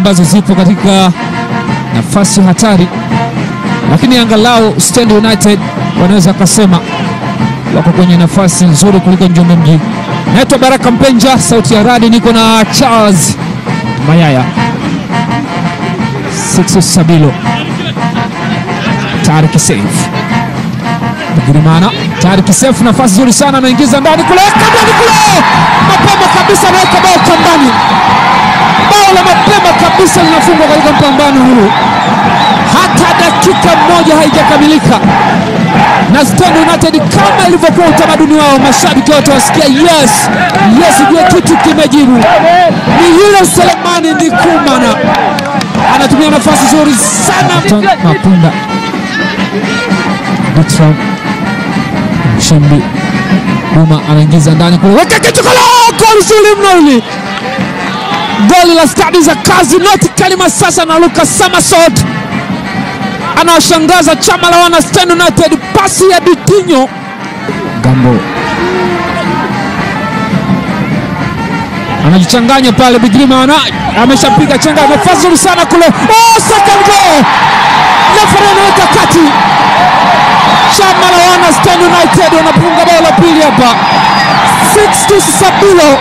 ambazo zipo katika nafasi hatari, lakini angalau Stand United wanaweza kasema wako kwenye nafasi nzuri kuliko Njombe Mjini. Naitwa Baraka Mpenja, sauti ya radi, niko na Charles Mayaya, Six Sabilo, Tariq Seif Bigirimana, Tariq Seif, nafasi nzuri sana, anaingiza ndani kule, ndani kule, mapema kabisa, anaweka bao kambani. Bao la mapema kabisa linafungwa katika mpambano huu, hata dakika moja haijakamilika na Stand United kama ilivyokuwa utamaduni wao, mashabiki wote wasikia yes yes, ujue kitu kimejibu. Ni yule Selemani Ndikumana anatumia nafasi nzuri sana. Mapunda Bertram Mshimbi Duma anaingiza ndani kule, weka kitu kala, goli zuri mno hili, goli la stadi za kazi Noti Kalima sasa na Lucas Samasot anawashangaza chama la wana Stand United, pasi ya Bitinyo Gambo anajichanganya pale, Bigrimana ameshapiga chenga, nafasi nzuri sana kule, oh, second goal, refa anaweka kati. Chama la wana Stand United wanapunga bao la pili hapa, Sixtus Sabilo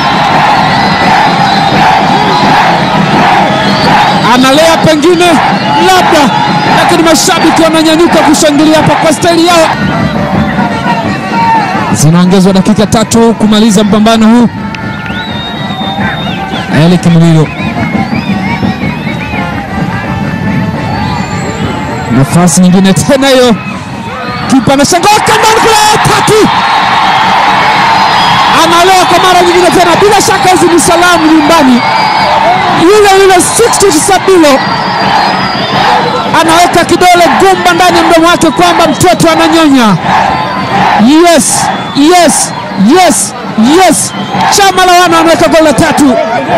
analea pengine labda lakini mashabiki wananyanyuka kushangilia hapa kwa staili yao. Zinaongezwa dakika tatu kumaliza mpambano huu. Eli Kimililo, nafasi nyingine tena hiyo, kipa anashangaa kandani kule, tatu analewa kwa mara nyingine tena. Bila shaka hizi ni salamu nyumbani, yule yule Sixtus Sabilo anaweka kidole gumba ndani ya mdomo wake kwamba mtoto ananyonya. Yes, yes, yes, yes. Chama la wana anaweka goli la tatu.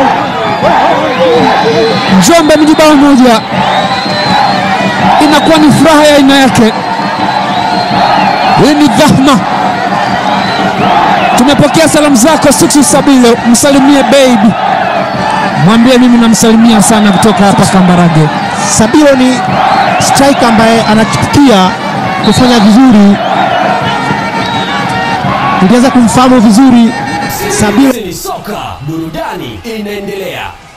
Njombe mji bao moja, inakuwa ni furaha ya aina yake. Hii ni dhahma. Tumepokea salamu zako Sixtus Sabilo, msalimie baby, mwambie mimi namsalimia sana kutoka hapa Kambarage. Sabilo ni striker ambaye anachipukia kufanya vizuri. Tulianza kumfahamu vizuri Sabilo. Ni soka burudani inaendelea.